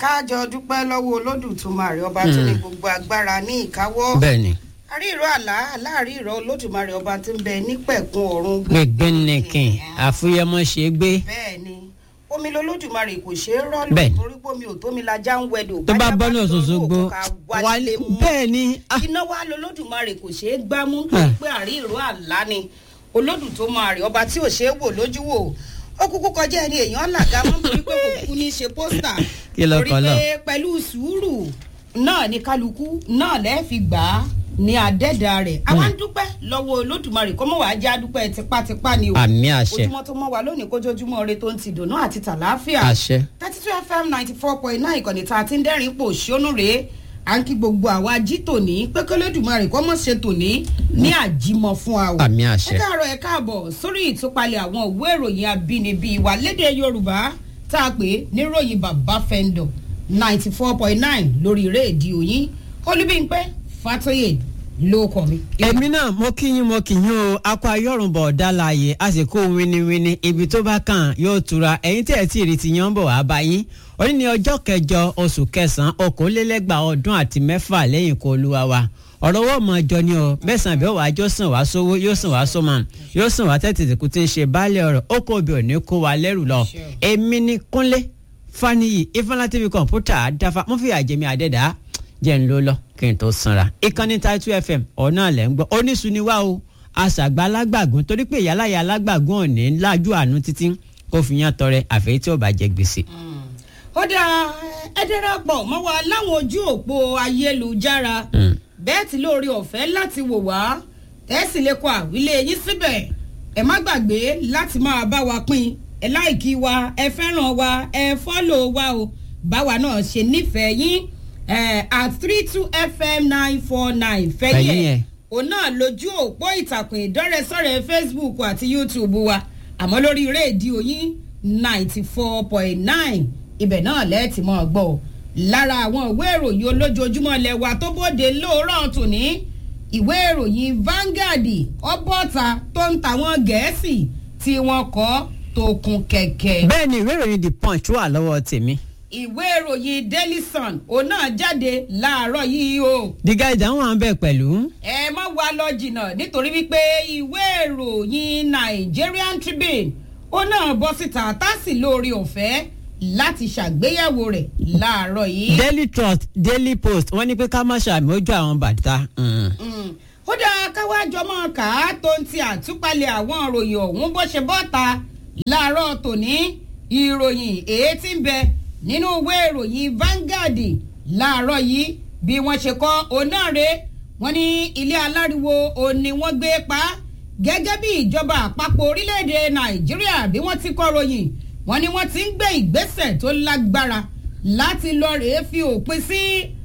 káàjọ dúpẹ́ lọ́wọ́ olódùmarè ọba tó ní gbogbo agbára ní ìkáwọ́ bẹ́ẹ̀ni àríìrọ̀ àlá láàrin ìrọ̀ olódùmarè ọba tó ń bẹ nípẹ̀kun ọ̀run gbẹgbẹnìkìn àfúyẹmọ ṣe gbé bẹ́ẹ̀ ni omi lolódùmarè kò ṣeé rọ́ọ̀lù Bẹ́ẹ̀. torí pé omi ò tómi lajá ń wẹ̀dọ̀ tó bá bọ́nà bájá ṣoṣogbo lórí òkúta wálé mú bẹ́ẹ̀ ni ah, iná wa lolódùmarè kò ṣeé gbámú Ah. torí pé àríìrọ̀ àlá ni olódù tó máa rí ọba tí ò ṣeé wò lójú wò ó kúkú kọjá ẹni èèyàn làgá mọ́ torí pé kò kú ní í ṣe pósítà Kí ló torí kọ náà? pé pẹ̀lú sùúrù náà ní kálukú náà lẹ́ẹ̀ fi gbà á ní àdẹ́dà rẹ̀ àwa ń dúpẹ́ lọ́wọ́ olódùmarè kó mọ̀ wá já dúpẹ́ tipátipá ni o àmì àṣẹ ojúmọ́ tó mọ́ wa lónìí kójójúmọ́ ire tó ń ti dùnú àti tàlàáfíà àṣẹ thirty two fm ninety four point nine ìkànnì tá a ti ń dẹ́rìn pò ṣónú rèé à ń kí gbogbo àwa jí tòní pé kólódùmarè kọ́ mọ̀ ṣe tòní ní àjímọ̀ fún wa o. àmì ẹ àṣẹ káàárọ̀ ẹ káàbọ̀ sórí ìtúpalẹ̀ àwọn òwe ìròyìn abínibí wa lédè yorùbá tá a pè é níròyìn bàbá fẹ́ńdọ̀ ninety four point nine lórí rédíò yín olúbíńpẹ́ fatoyè ló kọ́ mi. èmi náà mo kí yín mo kí yín o akọ ayọrùnbọ ọdálàyé a sì kó winiwini ibi tó bá kàn yóò tura ẹ̀yin tẹ́ ẹ tí ì rí ti yan bọ̀ wá bá yín òní ní ọjọ́ kẹjọ oṣù kẹsànán okòólélẹ́gbàá ọdún àti mẹ́fà lẹ́yìn kó olúwa wa ọ̀rọ̀ owó ọmọ ọjọ́ ni o mẹ́sàn-án bí ó wàá jọ sàn wá sówó yóò sàn wá sọ́mọ yóò sàn wá tètè kú tí ń ṣe baálé ọ̀rọ̀ ó kó obì òní kó wa lẹ́rù lọ èmi ni kúnlé faniyi ifeanyi tv kọ̀ǹpútà dáfa mo fi àjẹmí àdẹ́dàá jẹ́ ń ló lọ kí n tó sanra. ìkànnì Taitu FM ọ̀nà lẹ̀ ń gbọ́ oníṣu ni wá o àṣàgbà alágbàgún torí pé ìyáláyà alágbàgún ò ní lájú àánú títí kó fi yán tọrẹ àfẹ́yí tí ò bá jẹ gbèsè. ó dáa ẹ darapọ̀ mọ́ wa láwọn ojú òpó ayélujára bẹ́ẹ̀ tí lórí ọ̀fẹ́ láti wò wá tẹ́sí lè kọ àwílé yín síbẹ̀ ẹ má gbàgbé láti máa bá wa pín ẹ láìkí wa ẹ fẹ́ràn wa ẹ fọ́lò wa o báwa náà ṣe nífẹ̀ẹ́ yín ẹ at three two fm nine four nine Fẹ̀yìn fẹ́yìn ẹ̀. ẹ̀ òun náà lójú òpó ìtàkùn ìdọ́rẹ̀sọ̀rẹ̀ facebook àti youtube wa àmọ́ lórí rédíò yín ninety four point nine ibẹ̀ náà lẹ́ẹ̀tì mọ́ gbọ́ ọ. lára àwọn ìwé ìròyìn olójoojúmọ́ lẹ́wà tó bóde lóòrọ̀ tòní ìwé ìròyìn Vanguard ọbọ̀ta tó ń tàwọn gẹ̀ẹ́sì tí wọ́n kọ́ tó kún kẹ̀kẹ́ bẹ́ẹ̀ ni ìwé ìròyìn the punch wà lọ́wọ́ tèmi. ìwé ìròyìn Daily Sun òun náà jáde láàárọ̀ yìí o diga ìdáhùn à ń bẹ̀ pẹ̀lú. ẹ má wá lọ jìnnà nítorí wípé ìwé ìròyìn Nigerian Tribune ó náà bọ́ síta tásì lórí ọ̀fẹ́ láti ṣàgbéyẹ̀wò rẹ̀ láàárọ̀ yìí. daily trust daily post wọ́n ní pé ká má ṣàmì ojú àwọn bàtà. Mm. Mm. ó dáa káwájọ mọ́ ká tó ń ti àtúpalẹ̀ àwọn ìròyìn ọ̀hún bó ṣe bọ́ta láàárọ̀ tòní ìròyìn èyí tí ń bẹ nínú ìwé ìròyìn Vanguard láàárọ̀ yìí bí wọ́n ṣe kọ́ onáre wọ́n ní ilé aláriwo òní wọ́n gbé pa á gẹ́gẹ́ bí ìjọba àpapọ̀ orílẹ̀-èdè Nàìjíríà bí wọ́n ti kọ́ ròyìn wọ́n ní wọ́n ti ń gbé ìgbésẹ̀ tó lágbára láti lọ rèé fi òpin sí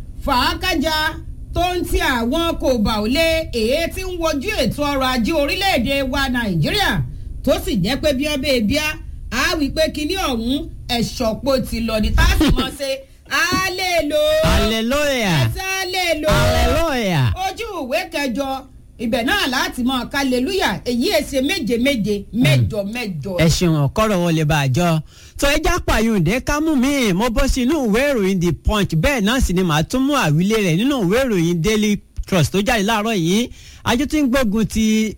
fàákájà tó ń ti àwọn kò bà ó lé èyí tí ń wojú ètò ọrọ̀ ajé orílẹ̀-èdè wa nàìjíríà tó sì jẹ́ pé bí ọbẹ̀ ìbíá á wí pé kinní ọ̀hún ẹ̀ṣọ̀pọ̀ ti lọ ní táàsì mọ́ ṣe á lè lò ó hallelujah ẹ̀sẹ̀ á lè lò ó hallelujah. ojú ìwé kẹjọ ibẹ̀ náà láti mọ kálẹ̀lúyà èyí èsè méje méje mẹ́jọ mẹ́jọ. ẹ ṣeun ọkọrọ wọn lè bá a jọ tó ẹjá pààyùndé ká mú mi mo bọ́ sí inú ìwé ìròyìn the punch bẹ́ẹ̀ náà sì ni màá tún mú àwílé rẹ̀ nínú ìwé ìròyìn daily trust tó jáde láàárọ̀ yìí àjọ tí ń gbógun ti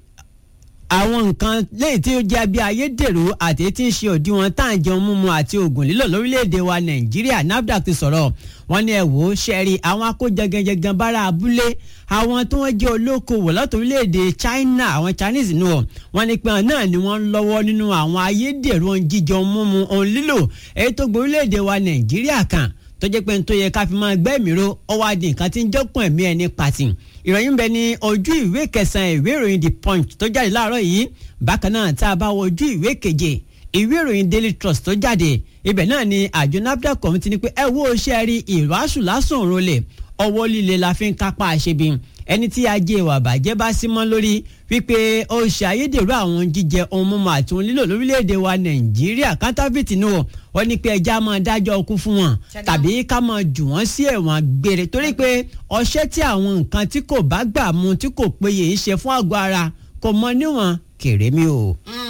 àwọn nǹkan léyìí tí ó jẹ́ bí ayédèrú àti tí ń ṣe òdiwọ̀n tá à ń jẹun mímu àti oògùn lílò lórílẹ̀‐èdè wa nàìjíríà nafdac ti sọ̀rọ̀ wọ́n ní ẹ wò ó ṣẹ́rí àwọn akójẹgẹjẹgan bára abúlé àwọn tí wọ́n jẹ́ olókoòwò láti orílẹ̀‐èdè china àwọn chinese nù ọ́ wọ́n ní pé àwọn náà ni wọ́n ń lọ́wọ́ nínú àwọn ayédèrú ohun jíjẹ ohun mímu ohun lílò èyí tó gbé orílẹ̀‐èdè wa nàìjíríà kan tó jẹ́ pé n tó yẹ ká fi máa gbẹ́mìíró ọwọ́ adì nǹkan tí ń jọ́kùn ẹ̀mí ẹni pàtì ìròyìn bẹ ní ojú ìwé kẹsàn-án ìwé ìròyìn the punch tó jáde láàárọ̀ yìí bákan náà tá a bá wọ ojú ìwé keje ìwé ìròyìn daily trust tó jáde ibẹ̀ náà ni àjọ nafdac committee ní pé ẹ wo ṣe rí ìwàásù lásán òun lè ọwọ́ líle la fi ń kápá àṣebi ẹni tí ajé ìwà bàjẹ́ bá sí mọ́ lórí wípé ó ṣe ayédèrú àwọn jíjẹ ohun mímu àti ohun lílò lórílẹ̀‐èdè wa nàìjíríà kántáfìtì nù wọ́n ní pé ẹja máa dájọ́ ọkú fún wọn tàbí ká máa jù wọ́n sí ẹ̀wọ̀n gbére torí pé ọṣẹ́ tí àwọn nǹkan tí kò bá gbà mu tí kò péye ń ṣe fún àgọ́ ara kò mọ níwọ̀n kèrè mi o.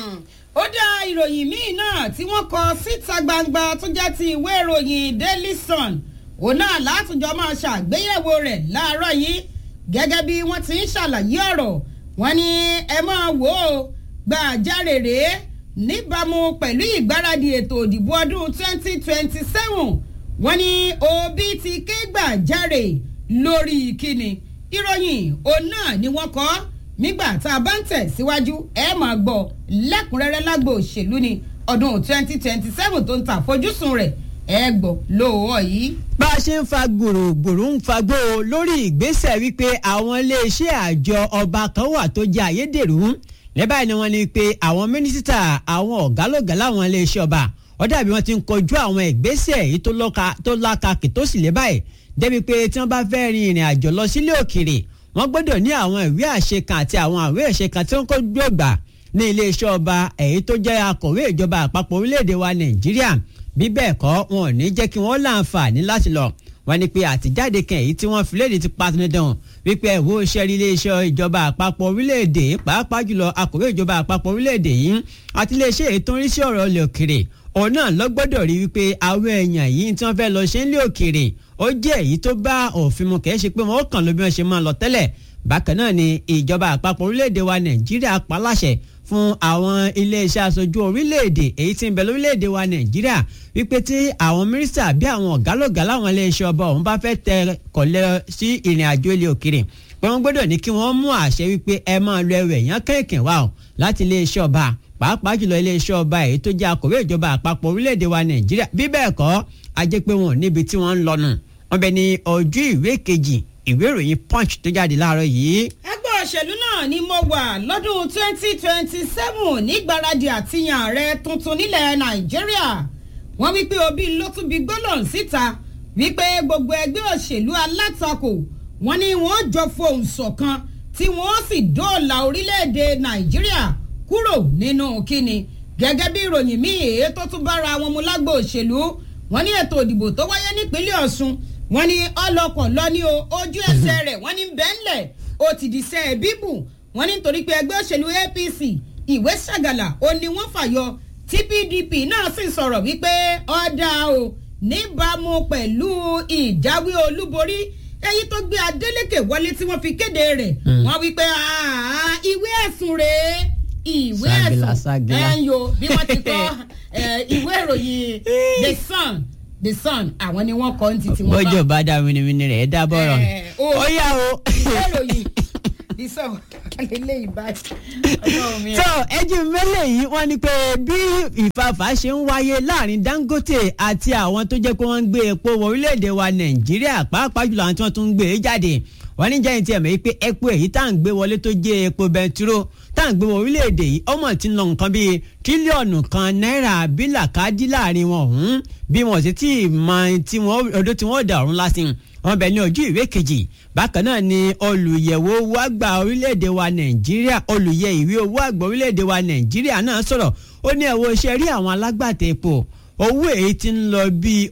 ó dá ìròyìn míì náà tí wọ́n kọ síta gbangba tó jẹ́ ti ìwé ìròyìn daily sun òun náà látùjọ máa ṣàgbéyẹ̀wò rẹ̀ láàárọ̀ yìí gẹ́gẹ́ bí wọ́n ti ń ṣàlàyé ọ̀rọ̀ wọ́n ní ẹ máa wò ó gbàjáre rèé níbàámu pẹ̀lú ìgbáradì ètò òdìbò ọdún 2027 wọ́n ní òbí ti ké gbàjáre lórí ìkíni ìròyìn òun náà ni wọ́n kọ́ nígbà tá a bá ń tẹ̀ síwájú ẹ máa gbọ́ lẹ́kùnrẹ́rẹ́ lágbo òṣèlú ni ọdún 2027 tó ń ta àfojúsùn rẹ̀ ẹ gbọ́ lóòó yìí. bá a ṣe ń fa gbòrògbòrò ń fagbó lórí ìgbésẹ̀ wípé àwọn iléeṣẹ́ àjọ ọba kan wà tó jẹ́ àyédèrú lẹ́bàá ni wọ́n ní pé àwọn mínísítà àwọn ọ̀gálògá láwọn iléeṣẹ́ ọba ó dàbí wọ́n ti ń kojú àwọn ìgbésẹ̀ èyí tó lákàkì tó sì lé báyìí débi pé tí wọ́n bá fẹ́ rin ìrìn àjò lọ sílé òkèèrè wọ́n gbọ́dọ̀ ní àwọn ìwé àṣekan àti àwọn ìwé àṣekan tí wọ́n kó gbọ́gbà ní iléeṣẹ́ ọba èyí tó jẹ́ akọ̀wé ìjọba àpapọ̀ orílẹ̀-èdè wa nàìjíríà bí bẹ́ẹ̀ kọ́ wọn ò ní jẹ́ kí wọ́n láǹfààní láti lọ wọ́n ní pé àtijáde kan èyí tí wọ́n fi léde ti pa dandan wípé ẹ̀wọ́ iṣẹ́ iléeṣẹ́ ìjọba àpapọ̀ orílẹ̀-èdè pàápàá jùlọ akọ̀wé ìjọba àpapọ̀ orílẹ̀-èdè yìí àti iléeṣẹ́ èyí tó ń rí sí ọ̀rọ̀ ilẹ̀ òkèrè òun náà lọ gbọ́dọ̀ rí wípé àwọn èèyàn yìí tí wọ́n fẹ́ lọ ṣe ń lé òkèrè ó jẹ́ èyí tó bá òfin mu kìí ṣe pé wọ́n kàn ló bí wọ́n ṣe máa lọ tẹ́lẹ̀ bákan náà ni ìjọba àpapọ̀ orílẹ̀-èdè wa nàìjíríà paláṣẹ fún àwọn iléeṣẹ́ aṣojú orílẹ̀-èdè èyí tí ń bẹ lórílẹ̀-èdè wa nàìjíríà wípé tí àwọn mínísítà bí àwọn ọ̀gálọ̀gá láwọn iléeṣẹ́ ọba ọ̀hún bá fẹ́ tẹ kọ̀lẹ́ sí ìrìn àjò ilé òkèrè pé wọ́n gbọ́dọ̀ ní kí wọ́n mú àṣẹ wípé ẹ máa lọ ẹrù ẹ̀yán kẹ̀kẹ́ wá o láti iléeṣẹ́ ọba pàápàá jùlọ iléeṣẹ́ ọba èyí tó jẹ́ akọ̀wé ìjọba àpapọ̀ orílẹ̀-èdè wa nàìjíríà bí bẹ́ẹ̀ kọ́ a jẹ́ pé wọn ò níbi tí wọ́n ń lọ nù wọ́n bẹ ní ojú ìwé kejì ìwé ìròyìn punch tó jáde láàárọ̀ yìí. ẹgbẹ́ òṣèlú náà ni mo wà lọ́dún 2027 nígbàradì àtìyàn ààrẹ tuntun nílẹ̀ nàìjíríà wọ́n wípé obi ló tún bí gbólóhùn síta wípé gbogbo ẹgbẹ́ òṣèlú alátakò wọ́n ní wọ́n jọ fohùn ṣọ̀kan tí wọ́n sì dóòlà orílẹ̀-èdè nàìjíríà kúrò nínú kíni gẹ́gẹ́ bí ìròyìn míì èyí tó tún bára wọn mu lágbo òṣèlú wọ́n ní ètò ìdìbò tó wáyé nípínlẹ̀ ọ̀ṣun wọ́n ní ọlọ́kọ̀ lọ ní ojú ẹsẹ̀ rẹ̀ wọ́n ní bẹ́ńlẹ̀ ó ti di sẹ́ bíbù wọ́n ní nítorí pé ẹgbẹ́ òṣèlú apc ìwé ṣàgàlà ó ní wọ́n fàyọ tí pdp náà sì sọ̀rọ̀ wípé ọ̀dà o níbàámu pẹ̀lú ìjáwé olúborí èyí tó gbé adeleke wọlé tí wọ́n fi kéde rẹ̀ wọ́n wípé ìwé ẹ̀sùn rèé ìwé ẹ̀sùn ẹ̀yọ bí wọ́n ti kọ́ ìwé ìròyìn the sun the sun àwọn ni wọ́n kọ́ ní titi wọn bá. bọ́jọ̀ bá dá winiwini rẹ̀ ẹ dá bọ́rọ̀ ó yá o. ìwé ìròyìn the sun eléyìí báyìí ọlọ́run mi. tó ẹjú mẹ́lẹ̀ yìí wọ́n ní pé bí ìfàfà ṣe ń wáyé láàrin dangote àti àwọn tó jẹ́ pé wọ́n ń gbé epo wọ orílẹ̀-èdè wa nàìjíríà pàápàá jùlọ àwọn tí wọ́n tún ń gbé e jáde wọ́n ní jẹ́yìn tí ẹ̀mọ́ yìí pé epo èyí tá à ń gbé wọlé tó jẹ́ epo bẹntiró tá à ń gbé wọ orílẹ̀-èdè yìí ọmọ tí ń lọ nǹkan bíi tírílíọ̀nù kan náírà bílà káàdì láàrin wọn ọ̀hún bí wọn sì tí ì mọ ọdún tí wọ́n dà ọ̀run lásìn wọn bẹ ní ojú ìwé kejì bákan náà ni olùyẹ̀wò owó àgbà orílẹ̀-èdè wa nàìjíríà olùyẹ ìwé owó àgbà orílẹ̀-èdè wa nàìjíríà náà sọ̀rọ̀ ó ní ẹ̀wọ̀ iṣẹ́ rí àwọn alágbàtà epo owó èyí tí ń lọ bíi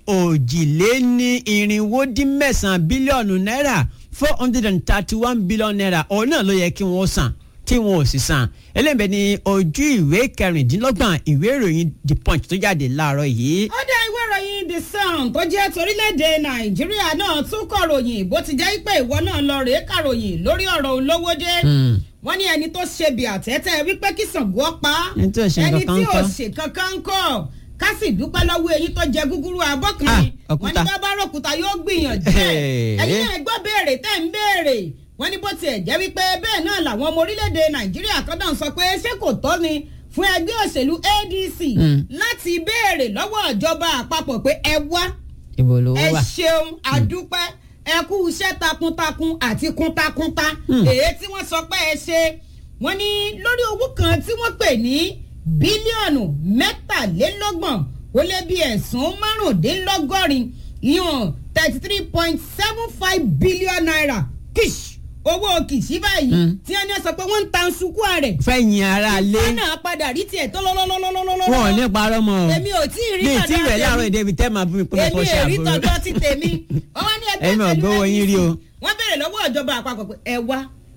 òjìléní irinwó dín mẹ́sàn-án bílíọ̀nù náírà four hundred and thirty one billion naira òun náà ló yẹ kí wọ́n san tí wọn ò sì san eléyìí ní ojú ìwé kẹrìndínlọ́gbọ̀n ìwé ìròyìn the punch tó jáde láàárọ̀ yìí. ó dá ìwé ìròyìn the sun tó jẹ́ torílẹ̀-èdè nàìjíríà náà tún kọ̀ròyìn bó ti jẹ́ pé ìwọ náà lọ rèé kàròyìn lórí ọ̀rọ̀ olówó dé wọ́n ní ẹni tó ṣe bí àtẹ́tẹ́ wípé kí Ṣàngó pa ẹni tí ò ṣe kankan kọ́ ká sì dúpẹ́ lọ́wọ́ eyín tó jẹ gúgúrú abọ́kùnrin wọ́n ní bábá ròkúta yóò gbìyànjú ẹ̀ ẹ̀yin náà gbọ́ béèrè tẹ́ ń béèrè wọ́n ní bó tiẹ̀ jẹ́ wípé bẹ́ẹ̀ náà làwọn ọmọ orílẹ̀-èdè nàìjíríà kan náà sọ pé ṣé kò tọ́ ni fún ẹgbẹ́ òṣèlú adc láti béèrè lọ́wọ́ ìjọba àpapọ̀ pé ẹ wá ẹ ṣeun àdúpẹ́ ẹ kú iṣẹ́ takuntakun àti kuntakunta èyí tí wọ́n sọ pé ẹ ṣe wọ́n ní lórí owó kan tí wọ́n pè ní bílíọ̀nù mẹ́tàlélọ́gbọ̀n ó lé bí ẹ̀sùn márùndínlọ́gọ́rin ìyọ̀n thirty three point seven five billion naira kish owó kìsí báyìí tí wọ́n ní sọ pé wọ́n ń ta sukú rẹ̀. fẹ̀yìn ara lé. ìfẹ́ náà padà rí tiẹ̀ tó lọ́lọ́lọ́lọ́lọ́lọ́. wọn ò ní parọ́ mọ́ o. èmi ò tí ì rí mi tí rẹ̀ láàárọ̀ èdè ibi tẹ́ máa fún mi pé mo fọ́ ṣe àbúrò. èmi ò rí tọjọ́ ti tèmi. wọ́n wá ní ẹgbẹ́ ẹ̀yin ò gbowó yín rí o. wọ́n béèrè lọ́wọ́ ìjọba àpapọ̀ pé ẹ wá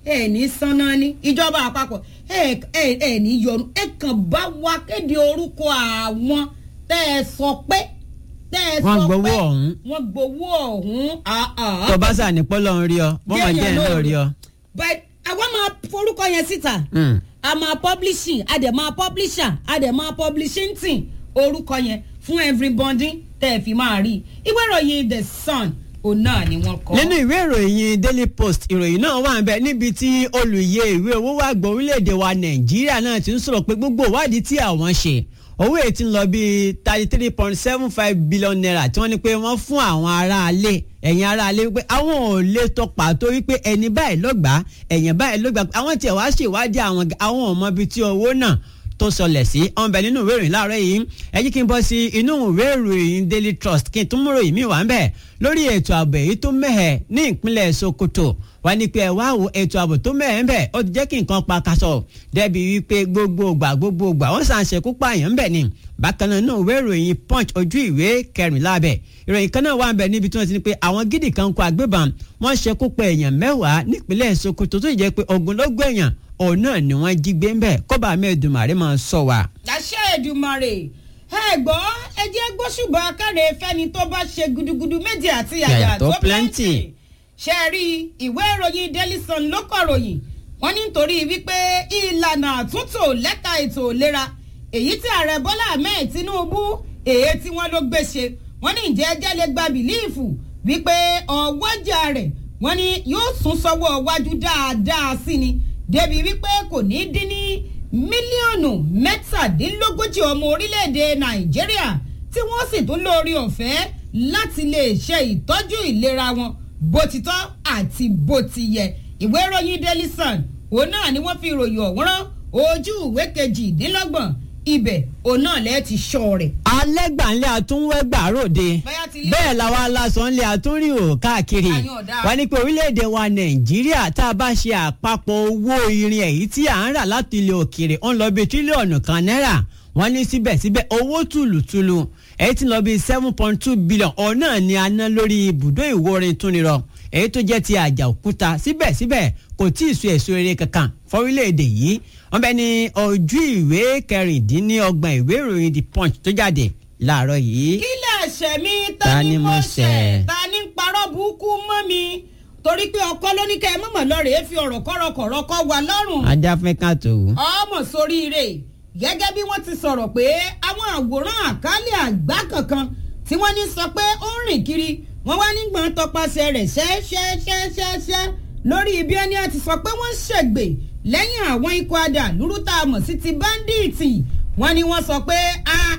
ẹ ní sanná ní ìjọba àpapọ̀ ẹ ẹ ẹ ní yọnu ẹ kàn bá wa kéde orúkọ àwọn tẹ́ ẹ sọ pé tẹ́ ẹ Wọ́n sọ gbowó pé ọ̀hún. wọ́n gbowó ọ̀hún ah, ah. tó bá sà ní pọ́lọ́ ń rí ọ wọ́n máa jẹ́ ẹ̀ náà rí ọ. but àwọn máa forúkọ yẹn síta Mm. a máa publishing a dẹ̀ máa publisher a dẹ̀ máa publishing team orúkọ yẹn fún everybody tẹ́ ẹ fi máa rí ìwé ìròyìn the sun òun náà ni wọ́n kọ́. nínú ìwé ìròyìn daily post ìròyìn náà wà ń bẹ níbi tí olùyẹ ìwé owó wà gbọ́ orílẹ̀-èdè wa nàìjíríà náà ti ń sọ̀rọ̀ pé gbogbo ìwádìí tí àwọn ṣe owó èyí ti ń lọ bíi thirty three point seven five billion naira tí wọ́n ní pé wọ́n fún àwọn aráalé ẹ̀yìn aráalé wípé àwọn ò lè tọ pàtó wípé ẹni báyìí ló gbà á ẹ̀yìn báyìí ló gbà á àwọn tiẹ̀ wá ṣèwádìí àwọn àwọn ò mọ ibi tí owó náà tó sọlẹ̀ sí ọ̀nbẹ nínú ìwé ìròyìn láàárọ̀ yìí ẹ jí kí n bọ́ sí inú ìwé ìròyìn daily trust kí n tún mú ròyìn mi wà ń bẹ̀ lórí ètò ààbò èyí tó mẹ́hẹ̀ ní ìpínlẹ̀ sokoto wá ní pé ẹ wá wo ètò ààbò tó mẹ́hẹ̀ ń bẹ̀ ó ti jẹ́ kí nǹkan pa kaṣọ dẹ́bi wípé gbogbo ìgbà gbogbo ìgbà wọ́n sàn ṣekú pààyàn ń bẹ̀ ni bákan náà inú ìwé ìròyìn punch ojú ìwé kẹrìnlá bẹ̀ ìròyìn kan náà wà ń bẹ̀ níbi tí wọ́n ti ní pé àwọn gidi kan kó agbébọn wọ́n ṣekú pa èèyàn mẹ́wàá nípínlẹ̀ sokoto tó jẹ́ pé ogunlógún èèyàn òun náà ni wọ́n jí gbé ń bẹ̀ kọ́ba mẹ́ẹ̀dùnmáre máa sọ wa. láṣẹ Èdùmàrè ẹ gbọ́ ẹ jẹ́ gbóṣùbà káre fẹ́ni tó bá ṣe gudugudu méje àti yàyà Yàyà tó tó plenty. plenty ṣe rí ìwé ìròyìn Daily Sun ló kọ ròyìn wọ́n ní nítorí wípé ìlànà àtúntò lẹ́ka ètò ìlera èyí tí ààrẹ Bọ́lá Ahmed Tinubu èyí tí wọ́n ló gbé ṣe wọ́n ní ìjẹ́ ẹjẹ́ lè gba bìlíìfù wípé ọwọ́jà rẹ̀ wọ́n ní yóò sún sọ́wọ́ wájú dáadáa sí ni débi wípé kò ní dín ní mílíọ̀nù mẹ́tàdínlógójì ọmọ orílẹ̀-èdè nàìjíríà tí wọ́n sì tún lórí ọ̀fẹ́ láti lè ṣe ìtọ́jú ìlera wọn bó ti tọ́ àti bó ti yẹ ìwé ìròyìn daily sun òun náà ni wọ́n fi ìròyìn ọ̀hún rán ojú ìwé kejìdínlọ́gbọ̀n ibẹ̀ òun náà lẹ́ẹ̀ ti ṣọ́ rẹ̀. alẹ́ gbàǹlẹ̀ àtúnwẹ́gbà ròde Bóyá ti lé- bẹ́ẹ̀ làwọn aláṣọ ńlẹ̀ àtúnrí ò káàkiri Àyàn ọ̀dà. wọ́n ní pé orílẹ̀-èdè wa nàìjíríà tá a bá ṣe àpapọ̀ owó irin èyí tí à ń rà láti ilẹ̀ òkèèrè ó ń lọ bí tírílíọ̀nù kan náírà wọ́n ní síbẹ̀síbẹ̀ owó tùlùtùlù èyí tí ń lọ bí seven point two billion ọ̀hún náà ni a ná lórí ibùdó ìwòrin túnirọ èyí tó jẹ́ ti àjà òkúta síbẹ̀síbẹ̀ kò tí ì so èso rere kankan fọ́rílẹ̀-èdè yìí wọ́n bẹ ní ojú ìwé kẹrìndínlọ́gbọ̀n ìwé ìròyìn the punch tó jáde láàárọ̀ yìí. kí lẹ̀ṣẹ̀ mi Ta ta ni ni mo mo ṣẹ̀? ṣẹ̀ ta ni ń parọ́ burúkú mọ́ mi torí pé ọkọ ló ní kẹ́ ẹ mọ̀mọ́ lọ́rẹ̀ẹ́ fi ọ̀rọ̀ kọ́rọ̀kọ̀rọ̀ kọ́ wa lọ́rùn adáfẹ́ká tó wù. ọmọ sóríire gẹ́gẹ́ bí wọ́n ti sọ̀rọ̀ pé àwọn àwòrán àkálẹ̀ àgbá kankan tí wọ́n ní sọ pé ó ń rìn kiri wọ́n wá nígbọ̀n tọpasẹ̀ rẹ̀ ṣẹ́ṣẹ́ṣẹ́ṣẹ́ lórí ibi ẹni àti sọ pé wọ́n ṣègbè lẹ́yìn àwọn ikọ̀ adà lúrú tá a mọ̀ sí ti báńdíìtì wọ́n ní wọ́n sọ pé a